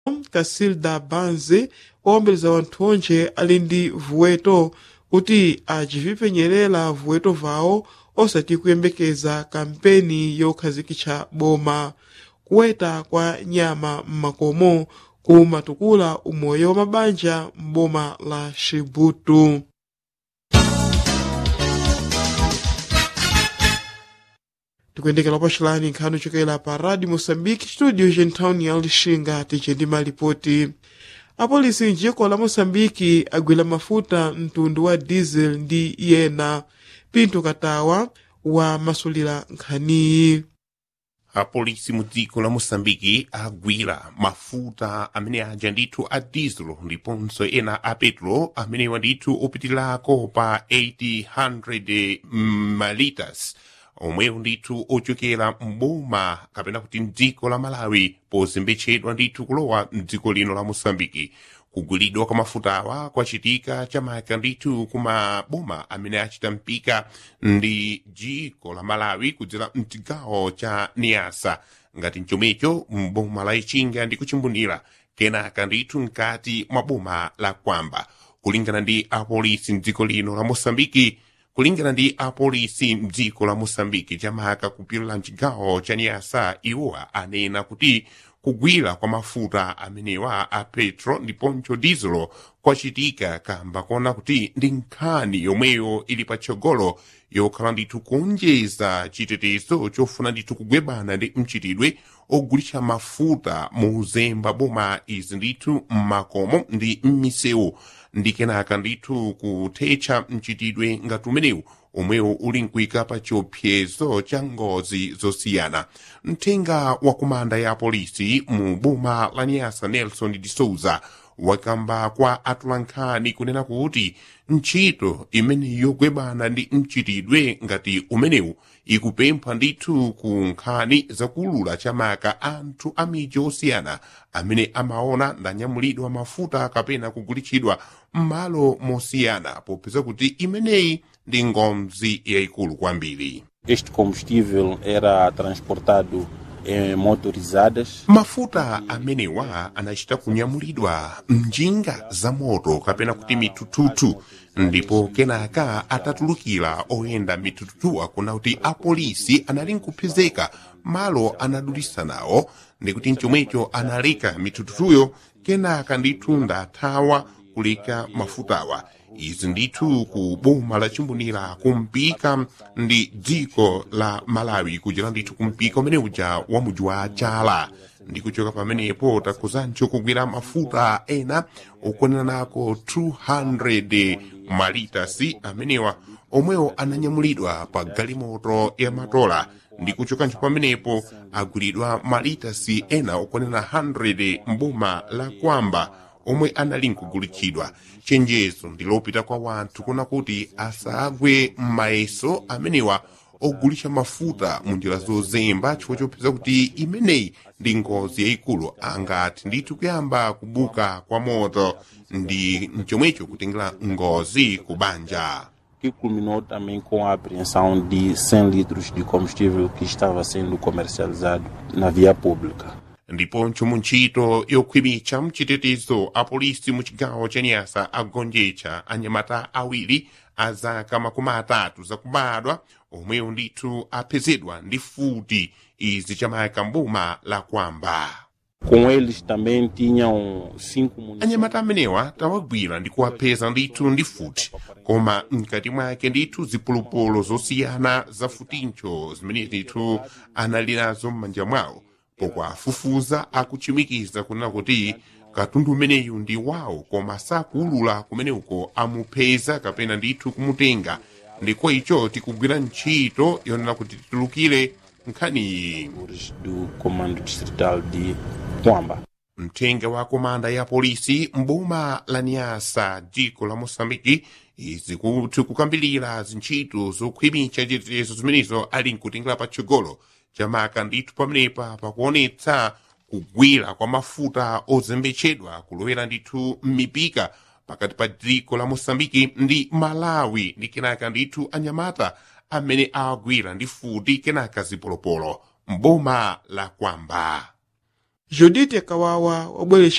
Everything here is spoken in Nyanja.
kasilda banzi owombeleza wanthu onje ali ndi vuweto kuti acivipenyerera vuweto vawo osati kuyembekeza kampeni yokhazikitsa boma kuweta kwa nyama m'makomo kumatukula umoyo wa mabanja m'boma la xibutu tikuyendekera pacilani nkhani chokera pa radio moçambique studio gentowni ya lixinga tice ndi malipoti apolisi mjiko la moçambique agwira mafuta mtundu wa diesel ndi yena pinto katawa wamasulira nkhaniyi apolisi mu dziko la moçambike agwira mafuta amene aja ndithu a diesel ndiponso ena a petro amenewa ndithu opitirako pa 800 malitas omwewo ndithu ochokera mboma kapena kuti mdziko la malawi pozembetsedwa ndithu kulowa mdziko lino la moçambike kugulidwa kwa mafutawa kwachitika chamaka ndithu kumaboma amene achita mpika ndi dziko la malawi kudzera mchigawo cha niasa ngati mchomecho mboma la ichinga ndi kuchimbundira kenaka ndithu mkati mwa boma la kwamba kulingana ndi apolisi mdziko lino la moçambike kulingana ndi apolisi mdziko la moçambike chamaka kupirira mchigawo cha niasa iwowa anena kuti kugwira kwa mafuta amenewa a petro ndiponso diesel kwachitika kamba kona kuti ndi nkhani yomweyo ili patsogolo yokhala ndithu kuonjeza chitetezo chofuna ndithu kugwebana ndi mchitidwe ogulitsa mafuta muzemba boma izi ndithu mmakomo ndi m'misewu ndi kenaka ndithu kuthetsa mchitidwe ngati umenewu omwewo uli nkuyika pa chiopsezo cha ngozi zosiyana mthenga wa komanda ya polisi mu boma la niasa nelson de souza wakamba kwa atulankhani kunena kuti ntchito imene yogwebana ndi mchitidwe ngati umenewu ikupempha ndithu ku nkhani zakulula chamaka anthu a midzi osiyana amene amaona ndanyamulidwa mafuta kapena kugulitsidwa m'malo mosiyana popeza kuti imeneyi ndi ngozi yayikulu kwambiri Este combustível era transportado em motorizadas. mafuta amenewa anachita kunyamulidwa mnjinga za moto kapena kuti mitututu ndipo kenaka atatulukira oyenda mitututuwa kuna kuti apolisi anali nkupezeka malo anadulisa nawo ndikuti mchomwecho analeka mitututuyo kenaka ndithu ndathawa kuleka mafutawa izi ndithu ku boma la chimbunira kumpika ndi dziko la malawi kuchera ndithu kumpika umene uja wa muji wa chala ndi kuchoka pamenepo takhuzancho kugwira mafuta ena okwanira nako 200 malitasi amenewa omwewo ananyamulidwa pa galimoto ya matola ndi kuchokancho pamenepo agwiridwa malitasi ena okwanira 100 mboma la kwamba omwe anali nkugulitsidwa chenjezo ndilopita kwa wanthu kuna kuti asagwe m'mayeso amenewa ogulitsa mafuta mu njira zozemba chifukwa chopeza kuti imeneyi ndi ngozi yayikulu angati ndithu kuyamba kubuka kwa moto ndi mchomwecho kutengera ngozi ku banja que culminou também com a apreensão de 100 litros de combustível que estava sendo comercializado na via pública. ndiponso mu ntchito yokhwimitsa mchitetezo apolisi mu chigawo cha nyasa agonjetsa anyamata awiri a zaka makumi atatu zakubadwa omwewo ndithu apezedwa ndi futi izi chamayaka mboma la kwamba Com eles também tinham cinco munições. anyamata amenewa tawagwira ndi kuwapeza ndithu ndi futi koma mkati mwake ndithu zipolopolo zosiyana za futincho zimene ndithu anali nazo m'manja mwawo pokwafufuza akuchimikiza kunena kuti katundu umeneyu ndi wawo koma sakuwulula kumeneko amupeza kapena ndithu kumutenga ndiko icho tikugwira ntchito yonena kuti titulukire nkhaniyi do Comando Distrital de Quamba. mthenga wa komanda ya polisi mboma la niasa dziko la moçambike izi kuti kukambilira zintchito zokhwimitsa chitetezo zimenezo ali nkutengera patsogolo chamaka ndithu pamenepa pakuonetsa kugwira kwa mafuta ozembetsedwa kulowera ndithu m'mipika pakati pa dziko la moçambike ndi malawi ndi kenaka ndithu anyamata amene awagwira ndi futi kenaka zipolopolo mboma la kwamba judite kawawa wabweretsa